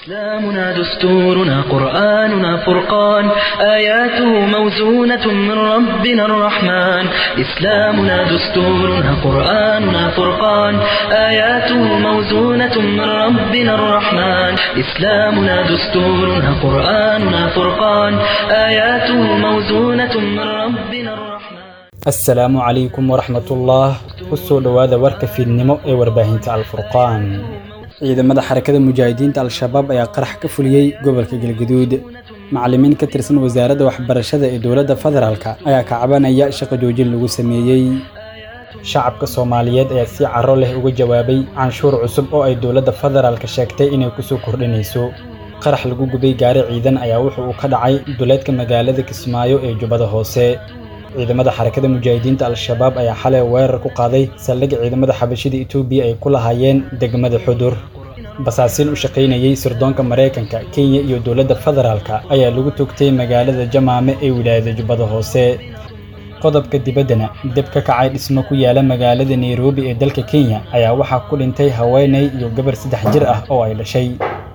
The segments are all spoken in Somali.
إسلامنا دستورنا قرآننا فرقان آياته موزونة من ربنا الرحمن إسلامنا دستورنا قرآننا فرقان آياته موزونة من ربنا الرحمن إسلامنا دستورنا قرآننا فرقان آياته موزونة من ربنا الرحمن asalaamu calaykum waraxmatullah kusoo dhowaada warka fiidnimo ee warbaahinta alfurqaan ciidamada xarakada mujaahidiinta al-shabaab ayaa qarax ka fuliyey gobolka galgaduud macallimiin ka tirsan wasaaradda waxbarashada ee dowladda federaalk ayaa ka cabanaya shaqo joojin lagu sameeyey shacabka soomaaliyeed ayaa si caro leh uga jawaabay canshuur cusub oo ay dowladda federaalk sheegtay inay kusoo kordhinayso qarax lagu gubay gaari ciidan ayaa wuxuu uu ka dhacay duleedka magaalada kismaayo ee jubbada hoose ciidamada xarakada mujaahidiinta al-shabaab ayaa xalay weerar ku qaaday saldhigga ciidamada xabashida etoobiya ay ku lahaayeen degmada xudur basaasiin u shaqaynayey sirdoonka maraykanka kenya iyo dowladda federaalka ayaa lagu togtay magaalada jamaame ee wilaayada jubbada hoose qodobka dibaddana deb ka kacay dhismo ku yaala magaalada nairobi ee dalka kenya ayaa waxaa ku dhintay haweenay iyo gabar saddex jir ah oo ay dhashay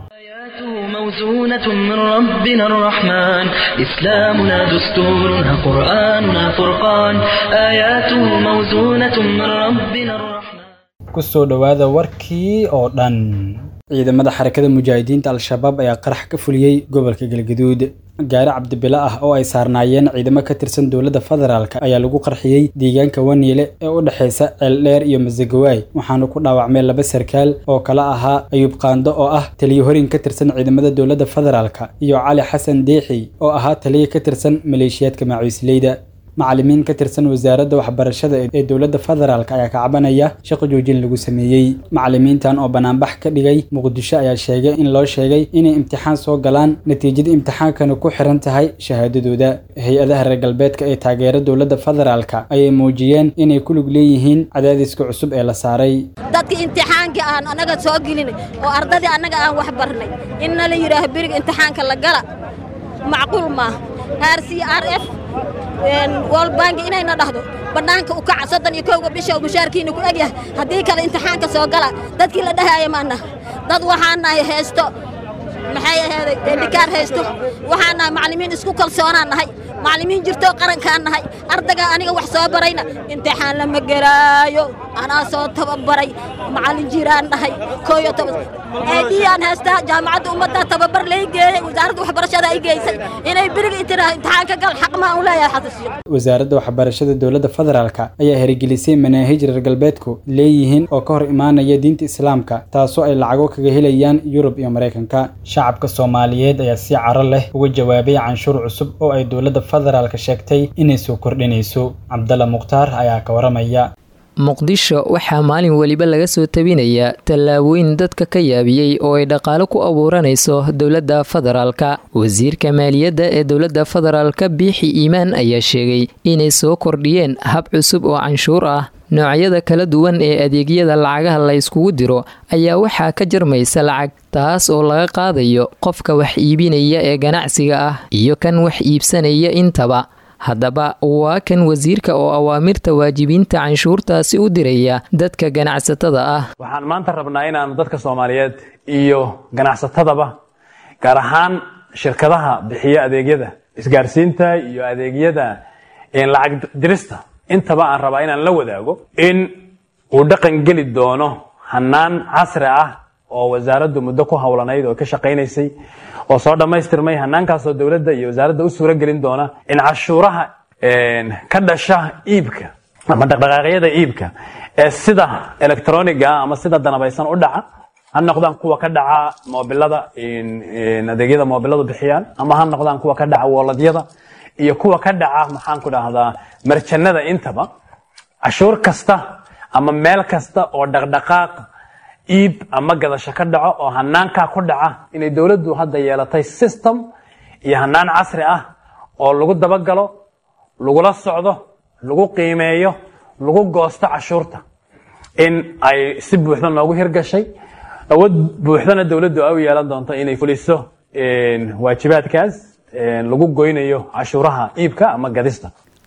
موزونة من ربنا الرحمن إسلامنا دستورنا قرآننا فرقان آياته موزونة من ربنا الرحمن kusoo dhowaada warkii oo dhan ciidamada xarakada mujaahidiinta al-shabaab ayaa qarax ka fuliyey gobolka galgaduud gaari cabdibilo ah oo ay saarnaayeen ciidamo ka tirsan dowladda federaalk ayaa lagu qarxiyey deegaanka waniile ee u dhexaysa ceeldheer iyo masagawaay waxaana ku dhaawacmay laba sarkaal oo kala ahaa ayuub qaando oo ah taliyo horin ka tirsan ciidamada dowladda federaalk iyo cali xasan deexi oo ahaa taliyo ka tirsan maleeshiyaadka macuisleyda macallimiin ka tirsan wasaaradda waxbarashada ee dowladda federaalk ayaa ka cabanaya shaqo joojin lagu sameeyey macallimiintan oo banaanbax ka dhigay muqdisho ayaa sheegay in loo sheegay inay imtixaan soo galaan natiijada imtixaankana ku xiran tahay shahaadadooda hay-adaha reer galbeedka ee taageera dowladda federaalk ayay muujiyeen inay ku lug leeyihiin cadaadiska cusub ee la saaray dadkii imtixaankii aan annaga soo gelin oo ardadii annaga aan wax barnay inna la yidhaaho beriga imtixaanka la gala macquul maaha r c r f wolbangi inayna dhahdo bannaanka u kaca soddon iyo kowga bisha oo mushaarkiina ku egyahay haddii kale imtixaanka soo gala dadkii la dhahaaya maana dad waxaan nahay haysto maxay aheeday dendhikaar haysto waxaan nahay macallimiin isku kalsoonaan nahay macallimiin jirtoo qarankaan nahay ardagaa aniga wax soo barayna imtixaan lama gelaayo anaa soo tababaray macallin jiraan dhahay kooyo toban eedhiyaan haystaa jaamacadda ummaddaa tababar lay geeyey wasaaradda waxbarashada ay geysay inay beriga intiraa imtixaanka gal xaq maa u leeyahay xasashiyo wasaaradda waxbarashada dowladda federaalk ayaa hirgelisay manaahij reer galbeedku leeyihiin oo ka hor imaanaya diinta islaamka taasoo ay lacago kaga helayaan yurub iyo maraykanka shacabka soomaaliyeed ayaa si caro leh uga jawaabay canshuur cusub oo ay dowladda federaalk sheegtay inay soo kordhinayso cabdalla mukhtaar ayaa ka waramaya muqdisho waxaa maalin weliba laga soo tabinayaa tallaabooyin dadka ka yaabiyey oo ay dhaqaalo ku abuuranayso dowladda federaalka wasiirka maaliyadda ee dowladda federaalka biixi iimaan ayaa sheegay inay soo kordhiyeen hab cusub oo canshuur ah noocyada kala duwan ee adeegyada lacagaha la yskugu diro ayaa waxaa ka jarmaysa lacag taas oo laga qaadayo qofka wax iibinaya ee ganacsiga ah iyo kan wax iibsanaya intaba haddaba waa kan wasiirka oo awaamirta waajibiinta canshuurtaasi u diraya dadka ganacsatada ah waxaan maanta rabnaa inaanu dadka soomaaliyeed iyo ganacsatadaba gaar ahaan shirkadaha bixiya adeegyada isgaarsiinta iyo adeegyada lacag dirista intaba aan rabaa inaan la wadaago in uu dhaqan geli doono hanaan casri ah oo wasaaraddu muddo ku howlanayd oo ka shaqaynaysay oo soo dhammaystirmay hanaankaasoo dowladda iyo wasaaradda u suuro gelin doona in cashuuraha ka dhasha iibka ama dhaqdhaqaaqyada iibka ee sida electroniga ama sida danabaysan u dhaca ha noqdaan kuwa ka dhaca moobilada adeegyada moobiladu bixiyaan ama ha noqdaan kuwa ka dhaca wooladyada iyo kuwa ka dhaca maxaan ku dhahdaa marjanada intaba cashuur kasta ama meel kasta oo dhaqdhaqaaq iib ama gadasho ka dhaco oo hanaankaa ku dhaca inay dowladdu hadda yeelatay system iyo hanaan casri ah oo lagu dabagalo lagula socdo lagu qiimeeyo lagu goosto cashuurta in ay si buuxda noogu hirgashay awood buuxdana dowladdu ay u yeelan doonto inay fuliso waajibaadkaas lagu goynayo cashuuraha iibka ama gadista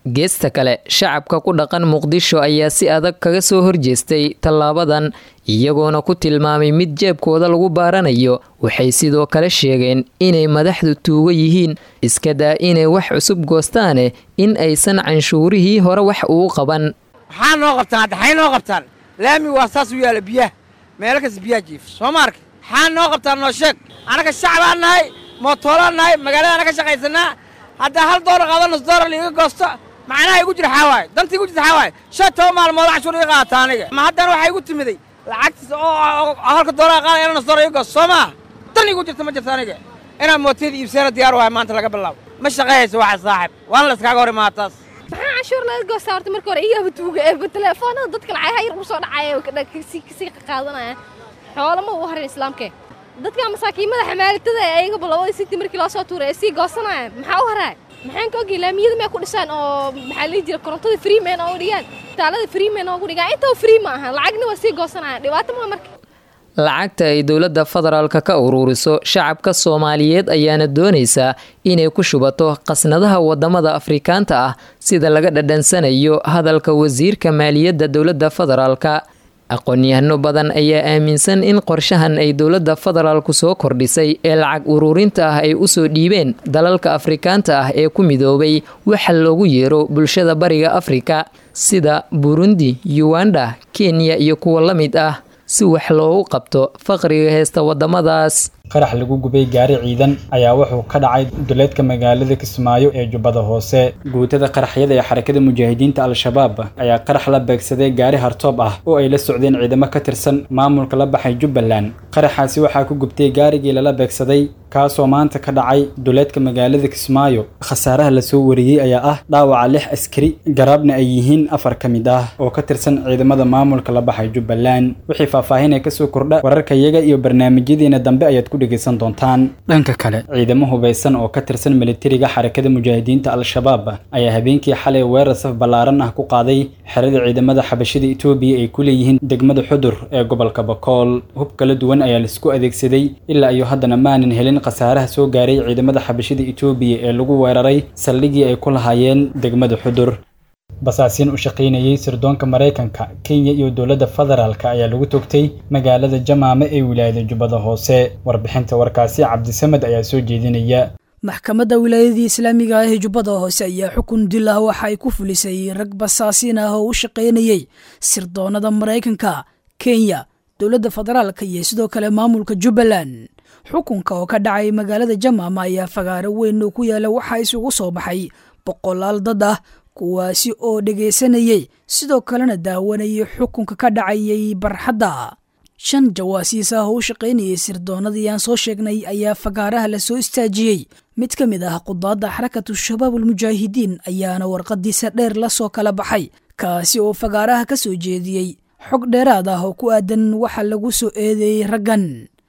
geesta kale shacabka ku dhaqan muqdisho ayaa si adag kaga soo horjeestay tallaabadan iyagoona ku tilmaamay mid jeebkooda lagu baaranayo waxay sidoo kale sheegeen inay madaxdu tuugo yihiin iska daa inay wax cusub goostaane in aysan canshuurihii hore wax uu qaban maxaa noo qabtaan hadda xay noo qabtaan laami waa saas u yaala biyaha meelo kas biyaha jiif soo ma arka maxaa noo qabtaan noo sheeg annaga shacbaan nahay mootoolaan nahay magaaladaana ka shaqaysanaa haddaa hal doolar qaado nus doolar liiga goosto macnaha igu jira xaa waaye dantii igu jirta xaa waaye shan toban maalmood cashuur iga qaata aniga ma haddana waxaa igu timiday lacagtiisa oo halka doolar qaada ina nus doolar iga goosto soo maaha dan igu jirta ma jirta aniga inaan mootiyada iibseena diyaar wahay maanta laga bilaabo ma shaqayhayso waxa saaxib waana la iskaaga hor imaa taas maxaa canshuur laga goostaa horta marka hore iyaba tuuga eeba teleefoonada dadka lacagaha yar ugu soo dhacaya kasii qaadanaya xoolo ma uu harin islaamkee dadka masaakiimada xamaalitada ee ayagaba labadii sintii markii loo soo tuuray ee sii goosanaya maxaa u haraay maxaan ka ogay laamiyada may ku dhisaan oo maxaa lihi jira korontada freeman oo dhigaan taalada freeman oo dhigaan intaba free ma ahan lacagna waa sii goosanayaan dhibaato maa marka lacagta ay dowladda federaalka ka ururiso shacabka soomaaliyeed ayaana doonaysaa inay ku shubato qasnadaha wadamada afrikaanta ah sida laga dhadhansanayo hadalka wasiirka maaliyadda dowladda federaalka aqoon-yahano badan ayaa aaminsan in qorshahan ay dowladda federaalku soo kordhisay ee lacag ururinta ah ay usoo dhiibeen dalalka afrikaanta ah ee ku midoobay waxa loogu yeero bulshada bariga afrika sida burundi uganda kenya iyo kuwa la mid ah si wax loogu qabto faqriga heesta wadamadaas qarax lagu gubay gaari ciidan ayaa wuxuu ka dhacay duleedka magaalada kismaayo ee jubbada hoose guutada qaraxyada ee xarakada mujaahidiinta al-shabaab ayaa qarax la beegsaday gaari hartoob ah oo ay la socdeen ciidamo ka tirsan maamulka la baxay jubbaland qaraxaasi waxaa ku gubtay gaarigii lala beegsaday kaasoo maanta ka dhacay duleedka magaalada kismaayo khasaaraha lasoo wariyey ayaa ah dhaawaca lix askari garaabna ay yihiin afar ka mid ah oo ka tirsan ciidamada maamulka la baxay jubbaland wixii faahfaahin ee kasoo kordha wararkayaga iyo barnaamijyadeena dambe ayaad ku dhegaysan doontaan dhanka kale ciidamo hubaysan oo ka tirsan militariga xarakada mujaahidiinta al-shabaab ayaa habeenkii xalay weerar saf ballaaran ah ku qaaday xerada ciidamada xabashida etoobiya ay ku leeyihiin degmada xudur ee gobolka bakool hub kala duwan ayaa laisku adeegsaday ilaa iyo haddana maanan helin khasaaraha soo gaaray ciidamada xabashida etoobiya ee lagu weeraray saldhigii ay ku lahaayeen degmada xudur basaasiin u shaqaynayay sirdoonka maraykanka kenya iyo dowladda federaalk ayaa lagu togtay magaalada jamaame ee wilaayada jubbada hoose warbixinta warkaasi cabdisamed ayaa soo jeedinaya maxkamadda wilaayadii islaamiga ah ee jubbada hoose ayaa xukun dil ah waxa ay ku fulisay rag basaasiin ah oo u shaqaynayay sirdoonada maraykanka kenya dowladda federaalka iyo sidoo kale maamulka jubbaland xukunka oo ka dhacay magaalada jamaama ayaa fagaaro weyn oo ku yaala waxaa isugu soo baxay boqolaal dad ah kuwaasi oo dhegaysanayey sidoo kalena daawanayay xukunka ka dhacayay barxadda shan jawaasiis ah oo u shaqaynayay sirdoonadii aan soo sheegnay ayaa fagaaraha la soo istaajiyey mid ka mid ah qudaadda xarakatu shabaab almujaahidiin ayaana warqadiisa dheer la soo kala baxay kaasi oo fagaaraha ka soo jeediyey xog dheeraad ah oo ku aadan waxa lagu soo eedeeyey raggan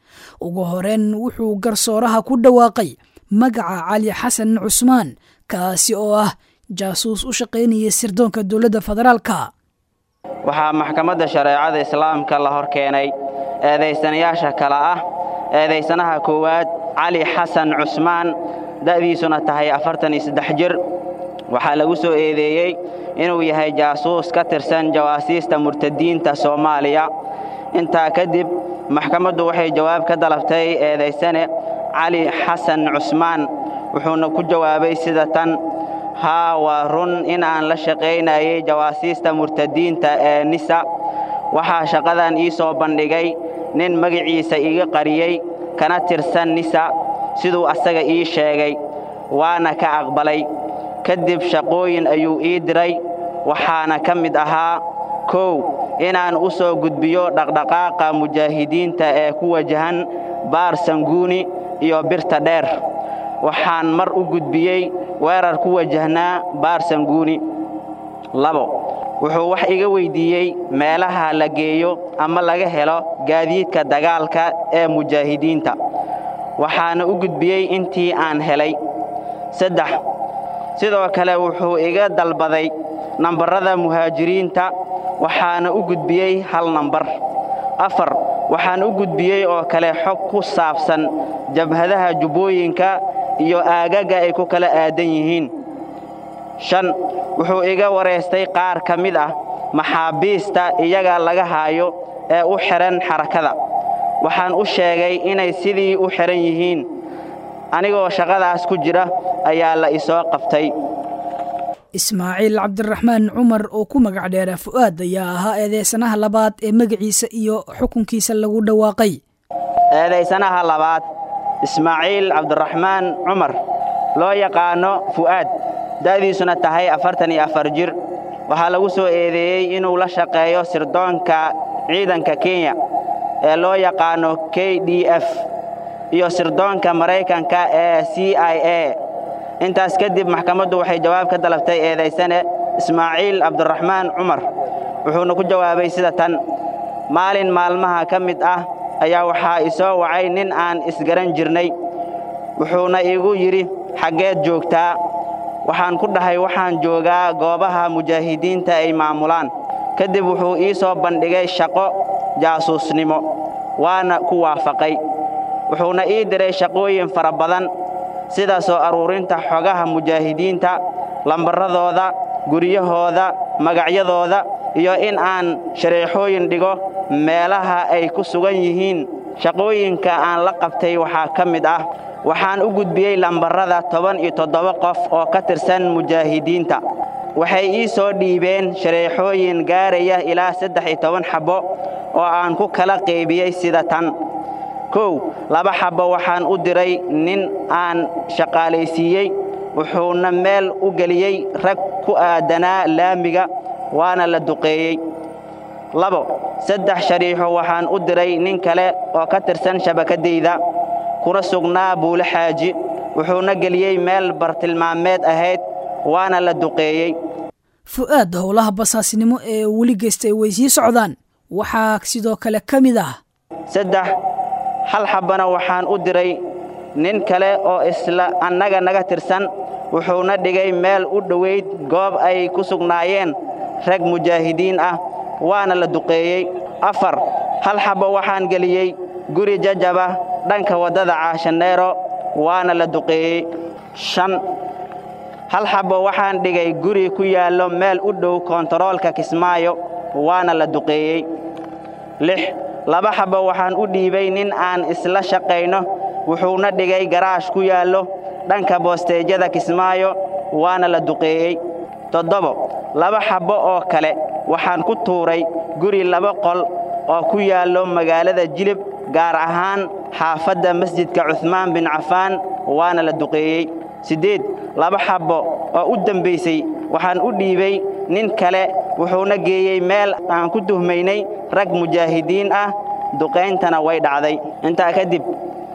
ugu horeen wuxuu garsooraha ku dhawaaqay magaca cali xasan cusmaan kaasi oo ah jaasuus u shaqaynaya sirdoonka dowladda federaalka waxaa maxkamadda shareecada islaamka la hor keenay eedaysanayaasha kale ah eedaysanaha koowaad cali xasan cusmaan da'diisuna tahay afartan iyo saddex jir waxaa lagu soo eedeeyey inuu yahay jaasuus ka tirsan jawaasiista murtadiinta soomaaliya intaa kadib maxkamaddu waxay jawaab ka dalabtay eedaysane cali xasan cusmaan wuxuuna ku jawaabay sida tan haa waa run in aan la shaqaynayay jawaasiista murtadiinta ee nisa waxaa shaqadan ii soo bandhigay nin magaciisa iga qariyey kana tirsan nisa siduu asaga ii sheegay waana ka aqbalay kadib shaqooyin ayuu ii diray waxaana ka mid ahaa kow inaan u soo gudbiyo dhaqdhaqaaqa mujaahidiinta ee ku wajahan baar sanguuni iyo birta dheer waxaan mar u gudbiyey weerar ku wajahnaa baar sanguuni labo wuxuu wax iga weyddiiyey meelaha la geeyo ama laga helo gaadiidka dagaalka ee mujaahidiinta waxaana u gudbiyey intii aan helay saddex sidoo kale wuxuu iga dalbaday nambarrada muhaajiriinta waxaana u gudbiyey hal nambar afar waxaan u gudbiyey oo kale xog ku saabsan jabhadaha jubbooyinka iyo aagaga ay ku kala aadan yihiin shan wuxuu iga wareystay qaar ka mid ah maxaabiista iyaga laga haayo ee u xidhan xarakada waxaan u sheegay inay sidii u xidhan yihiin anigoo shaqadaas ku jira ayaa la isoo qabtay ismaaciil cabdiraxmaan cumar oo ku magac dheera fu'aad ayaa ahaa eedeysanaha labaad ee magaciisa iyo xukunkiisa lagu dhawaaqay eedaysanaha labaad ismaaciil cabdiraxmaan cumar loo yaqaano fu'aad da'diisuna tahay afartan iyo afar jir waxaa lagu soo eedeeyey inuu la shaqeeyo sirdoonka ciidanka kenya ee loo yaqaano k d f iyo sirdoonka maraykanka ee c i a intaas kadib maxkamaddu waxay jawaab ka dalabtay eedaysane ismaaciil cabdiraxmaan cumar wuxuuna ku jawaabay sida tan maalin maalmaha ka mid ah ayaa waxaa isoo wacay nin aan isgaran jirnay wuxuuna igu yidhi xaggeed joogtaa waxaan ku dhahay waxaan joogaa goobaha mujaahidiinta ay maamulaan kadib wuxuu ii soo bandhigay shaqo jaasuusnimo waana ku waafaqay wuxuuna ii diray shaqooyin fara badan sida soo aruurinta xogaha mujaahidiinta lambarradooda guryahooda magacyadooda iyo in aan shareexooyin dhigo meelaha ay ku sugan yihiin shaqooyinka aan la qabtay waxaa ka mid ah waxaan u gudbiyey lambarrada toban iyo toddoba qof oo ka tirsan mujaahidiinta waxay ii soo dhiibeen shareexooyin gaaraya ilaa saddex iyo toban xabbo oo aan ku kala qaybiyey sida tan kow laba xabbo waxaan u diray nin aan shaqaalaysiiyey wuxuuna meel u geliyey rag ku aadanaa laamiga waana la duqeeyey labo saddex shariixo waxaan u diray nin kale oo ka tirsan shabakaddayda kuna sugnaa buule xaaji wuxuuna geliyey meel bartilmaameed ahayd waana la duqeeyey fu'aad howlaha basaasnimo ee weli geystay way sii socdaan waxaa sidoo kale ka mid ah saddex hal xabbana waxaan u diray nin kale oo isla annaga naga tirsan wuxuuna dhigay meel u dhowayd goob ay ku sugnaayeen rag mujaahidiin ah waana la duqeeyey afar hal xabbo waxaan geliyey guri jajaba dhanka waddada caashaneero waana la duqeeyey shan hal xabbo waxaan dhigay guri ku yaallo meel u dhow koontaroolka kismaayo waana la duqeeyey lix laba xabbo waxaan u dhiibay nin aan isla shaqayno wuxuuna dhigay garaash ku yaallo dhanka boosteejyada kismaayo waana la duqeeyey toddobo laba xabbo oo kale waxaan ku tuuray guri laba qol oo ku yaallo magaalada jilib gaar ahaan xaafadda masjidka cuhmaan bin cafaan waana la duqeeyey siddeed laba xabbo oo u dembaysay waxaan u dhiibay nin kale wuxuuna geeyey meel aan ku tuhmaynay rag mujaahidiin ah duqayntana way dhacday intaa kadib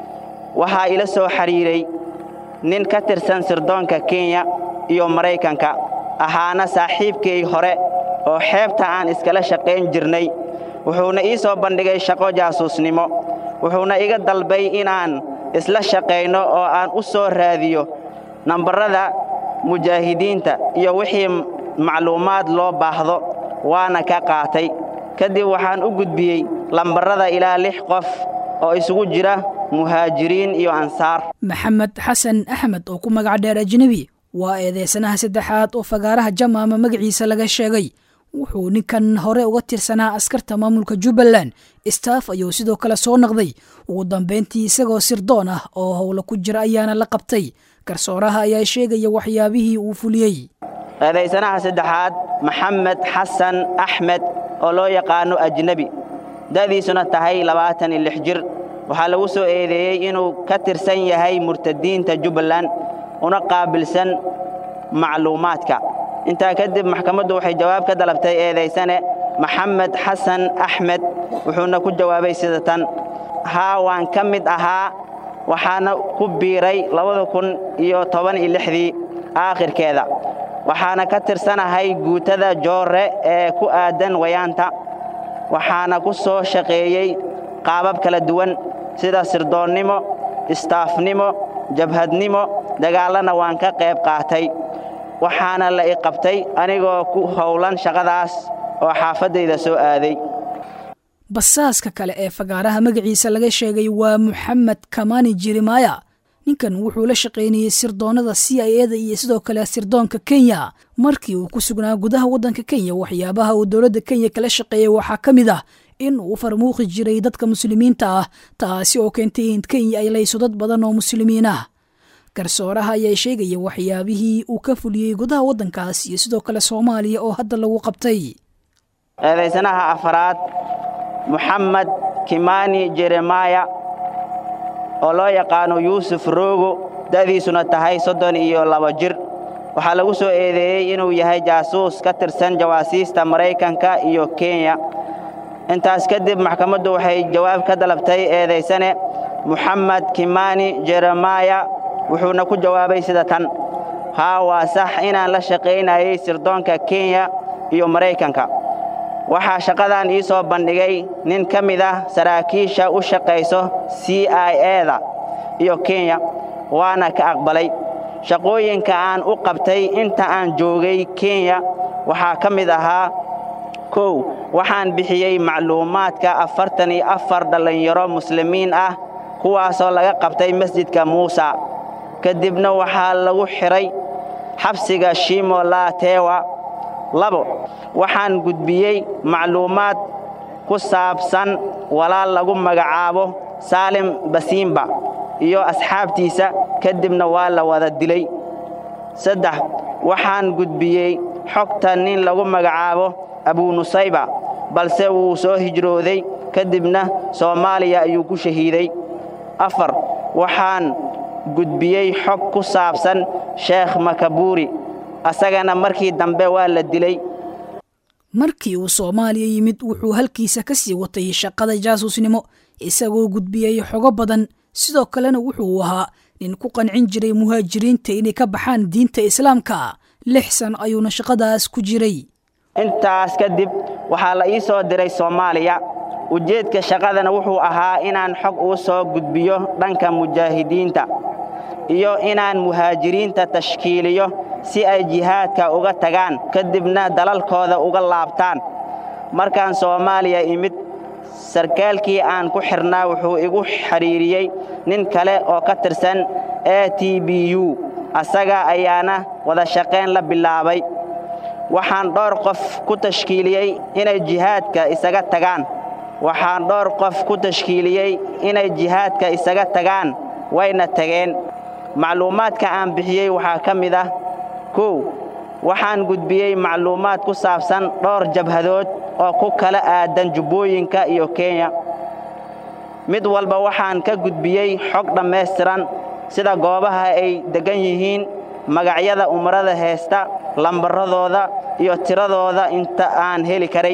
waxaa ila soo xidhiiray nin ka tirsan sirdoonka kenya iyo maraykanka ahaana saaxiibkay hore oo xeebta aan iskala shaqayn jirnay wuxuuna ii soo bandhigay shaqo jaasuusnimo wuxuuna iga dalbay inaan isla shaqayno oo aan u soo raadiyo nambarrada mujaahidiinta iyo wixii macluumaad loo baahdo waana ka qaatay kadib waxaan u gudbiyey lambarrada ilaa lix qof oo isugu jira muhaajiriin iyo ansaar maxamed xasan axmed oo ku magac dheer ajnebi waa eedeysanaha saddexaad oo fagaaraha jamaama magaciisa laga sheegay wuxuu ninkan hore uga tirsanaa askarta maamulka jubbaland staff ayuu sidoo kale soo naqday ugu dambayntii isagoo sirdoon ah oo howla ku jira ayaana la qabtay garsooraha ayaa sheegaya waxyaabihii uu fuliyey eedaysanaha saddexaad maxamed xasan axmed oo loo yaqaano ajnebi da'diisuna tahay labaatan iyo lix jir waxaa lagu soo eedeeyey inuu ka tirsan yahay murtadiinta jubbaland una qaabilsan macluumaadka intaa kadib maxkamaddu waxay jawaab ka dalabtay eedaysane maxamed xasan axmed wuxuuna ku jawaabay sida tan haa waan ka mid ahaa waxaana ku biiray labada kun iyo toban iyo lixdii aakhirkeeda waxaana ka tirsanahay guutada joorre ee ku aadan wayaanta waxaana ku soo shaqeeyey qaabab kala duwan sida sirdoonnimo istaafnimo jabhadnimo dagaallana waan ka qayb qaatay waxaana la i qabtay anigoo ku howlan shaqadaas oo xaafaddayda soo aaday basaaska kale ee fagaaraha magaciisa laga sheegay waa moxamed kamani jirimaaya ninkan wuxuu la shaqaynayey sirdoonnada c i eda iyo sidoo kale sirdoonka kenya markii uu ku sugnaa gudaha waddanka kenya waxyaabaha uu dowladda kenya kala shaqeeyey waxaa ka mid ah in uu farmuuqi jiray dadka muslimiinta ah taasi oo keentay in kenya ay layso dad badan oo muslimiin ah garsooraha ayaa sheegaya waxyaabihii uu ka fuliyey gudaha waddankaas iyo sidoo kale soomaaliya oo hadda lagu qabtay eedaysanaha afaraad moxamed kimani jeremaya oo loo yaqaano yuusuf roogo da'diisuna tahay soddon iyo laba jir waxaa lagu soo eedeeyey inuu yahay jaasuus ka tirsan jawaasiista maraykanka iyo kenya intaas kadib maxkamaddu waxay jawaab ka dalabtay eedaysane moxamed kimani jeremaya wuxuuna ku jawaabay sida tan haa waa sax inaan la shaqaynayay sirdoonka kenya iyo maraykanka waxaa shaqadan ii soo bandhigay nin ka mid ah saraakiisha u shaqayso c i eda iyo kenya waana ka aqbalay shaqooyinka aan u qabtay inta aan joogay kenya waxaa ka mid ahaa kow waxaan bixiyey macluumaadka afartan iyo afar dhallinyaro muslimiin ah kuwaasoo laga qabtay masjidka muusa kadibna waxaa lagu xidhay xabsiga shimo laatewa labo waxaan gudbiyey macluumaad ku saabsan walaal lagu magacaabo saalim basiimba iyo asxaabtiisa kadibna waa la wada dilay saddex waxaan gudbiyey xogta nin lagu magacaabo abunusayba balse wuu soo hijrooday kadibna soomaaliya ayuu ku shahiiday afar waxaan gudbiyey xog ku saabsan sheekh makabuuri asagana markii dambe waa la dilay markii uu soomaaliya yimid wuxuu halkiisa ka sii watay shaqada jaasuusnimo isagoo gudbiyey xogo badan sidoo kalena wuxuu ahaa nin ku qancin jiray muhaajiriinta inay ka baxaan diinta islaamka lix san ayuuna shaqadaas ku jiray intaas kadib waxaa la ii soo diray soomaaliya ujeedka shaqadana wuxuu ahaa inaan xog uu soo gudbiyo dhanka mujaahidiinta iyo inaan muhaajiriinta tashkiiliyo si ay jihaadka uga tagaan kadibna dalalkooda uga laabtaan markaan soomaaliya imid sarkaalkii aan ku xidhnaa wuxuu igu xidhiiriyey nin kale oo ka tirsan a t b u asaga ayaana wada shaqayn la bilaabay waxaan dhowr qof ku tashkiiliyey inay jihaadka isaga tagaan waxaan dhowr qof ku tashkiiliyey inay jihaadka isaga tagaan wayna tageen macluumaadka aan bixiyey waxaa ka mid ah kow waxaan gudbiyey macluumaad ku saabsan dhowr jabhadood oo ku kala aadan jubbooyinka iyo kenya mid walba waxaan ka gudbiyey xog dhammaystiran sida goobaha ay deggan yihiin magacyada umarada heesta lambaradooda iyo tiradooda inta aan heli karay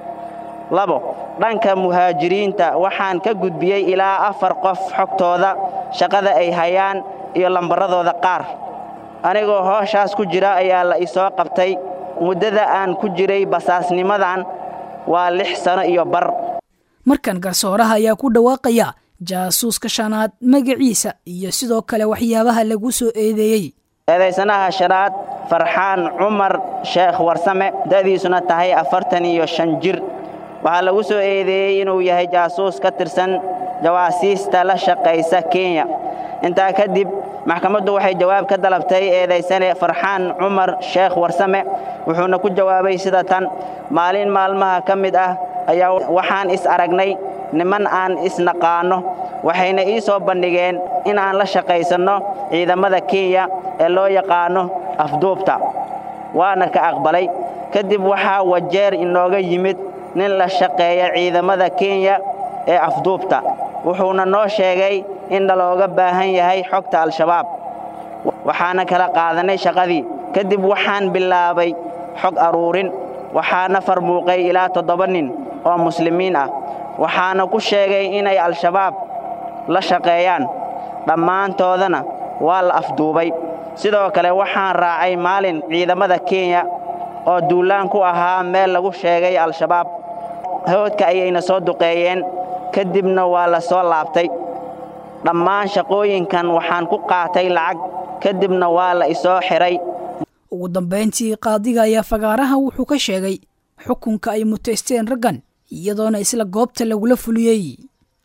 labo dhanka muhaajiriinta waxaan ka gudbiyey ilaa afar qof xogtooda shaqada ay hayaan iyo lambaradooda qaar anigoo hooshaas ku jira ayaa la isoo qabtay muddada aan ku jiray basaasnimadan waa lix sano iyo bar markan garsooraha ayaa ku dhawaaqaya jaasuuska shanaad magaciisa iyo sidoo kale waxyaabaha lagu soo eedeeyey eedaysanaha shanaad farxaan cumar sheekh warsame da'diisuna tahay afartan iyo shan jir waxaa lagu soo eedeeyey inuu yahay jaasuus ka tirsan jawaasiista la shaqaysa kenya intaa kadib maxkamaddu waxay jawaab ka dalabtay eedaysane farxaan cumar sheekh warsame wuxuuna ku jawaabay sida tan maalin maalmaha ka mid ah ayaa waxaan is aragnay niman aan isnaqaanno waxayna ii soo bandhigeen in aan la shaqaysanno ciidamada kenya ee loo yaqaanno afduubta waana ka aqbalay kadib waxaa wajeer inooga yimid nin la shaqeeya ciidamada kenya ee afduubta wuxuuna noo sheegay in nalooga baahan yahay xogta al-shabaab waxaana kala qaadanay shaqadii kadib waxaan bilaabay xog aruurin waxaana farmuuqay ilaa toddoba nin oo muslimiin ah waxaana ku sheegay inay al-shabaab la shaqeeyaan dhammaantoodana waa la afduubay sidoo kale waxaan raacay maalin ciidamada kenya oo duulaan ku ahaa meel lagu sheegay al-shabaab hawdka ayayna soo duqeeyeen kadibna waa la soo laabtay dhammaan shaqooyinkan waxaan ku qaatay lacag kadibna waa la isoo xidhay ugu dambayntii qaadiga ayaa fagaaraha wuxuu ka sheegay xukunka ay mutaysteen raggan iyadoona isla goobta lagula fuliyey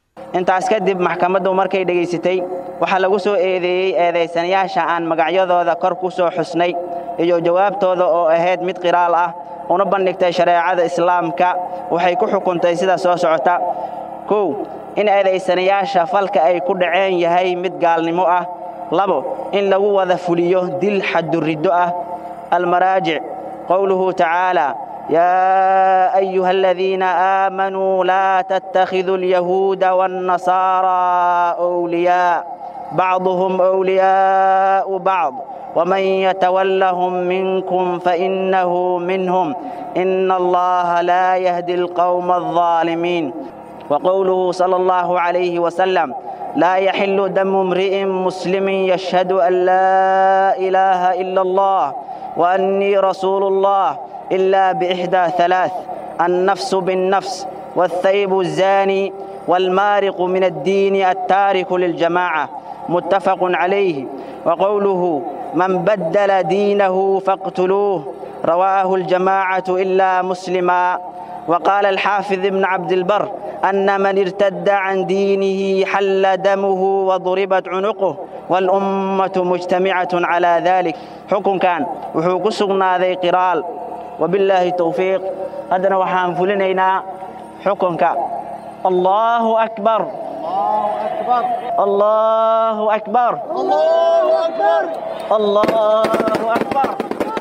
intaas kadib maxkamaddu markay dhegaysatay waxaa lagu soo eedeeyey eedaysanayaasha aan magacyadooda kor ku soo xusnay iyo jawaabtooda oo ahayd mid qiraal ah una bandhigtay shareecada islaamka waxay ku xukuntay sida soo socota kow in eedaysanayaasha falka ay ku dhaceen yahay mid gaalnimo ah labo in lagu wada fuliyo dil xaduriddo ah almaraajic qowluhu tacaala يا أيها الذين آمنوا لا تتخذوا اليهود والنصارى أولياء بعضهم أولياء بعض ومن يتولهم منكم فإنه منهم إن الله لا يهدي القوم الظالمين وقوله صلى الله عليه وسلم لا يحل دم امرئ مسلم يشهد أن لا إله إلا الله وأني رسول الله إلا بإحدى ثلاث النفس بالنفس والثيب الزاني والمارق من الدين التارك للجماعة متفق عليه وقوله من بدل دينه فاقتلوه رواه الجماعة إلا مسلما وقال الحافظ ابن عبد البر أن من ارتد عن دينه حل دمه وضربت عنقه والأمة مجتمعة على ذلك حكم كان وحوق سقنا ذي قرال وبالله التوفيق هذا وحان فلنينا حكمك الله أكبر الله أكبر الله أكبر الله أكبر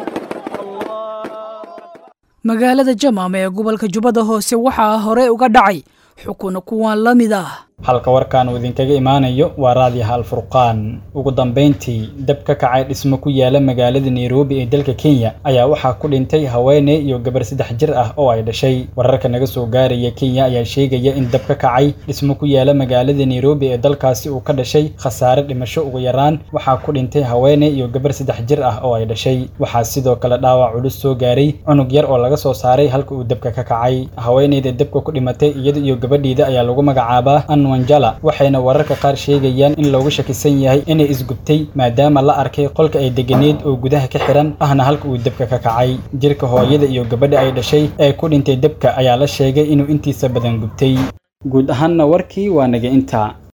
magaalada jamaam ee gobolka jubbada hoose waxaa hore uga dhacay xukuna kuwan la mid ah halka warkaan uu idinkaga imaanayo waa raadiyaha alfurqaan ugu dambayntii dab ka kacay dhismo ku yaala magaalada nairobi ee dalka kenya ayaa waxaa ku dhintay haweeney iyo gabar saddex jir ah oo ay dhashay wararka naga soo gaaraya kenya ayaa sheegaya in dab ka kacay dhismo ku yaala magaalada nairobi ee dalkaasi uu ka dhashay khasaare dhimasho ugu yaraan waxaa ku dhintay haweeney iyo gabar saddex jir ah oo ay dhashay waxaa sidoo kale dhaawac culus soo gaaray cunug yar oo laga soo saaray halka uu dabka ka kacay haweeneyda dabka ku dhimatay iyada iyo gabadhiida ayaa lagu magacaabaa wanjala waxayna wararka qaar sheegayaan in loogu shakisan yahay inay isgubtay maadaama la arkay qolka ay deganeed oo gudaha ka xiran ahna halka uu dabka ka kacay jirka hooyada iyo gabadha ay dhashay ee ku dhintay dabka ayaa la sheegay inuu intiisa badan gubtay guud ahaanna warkii waa naga intaa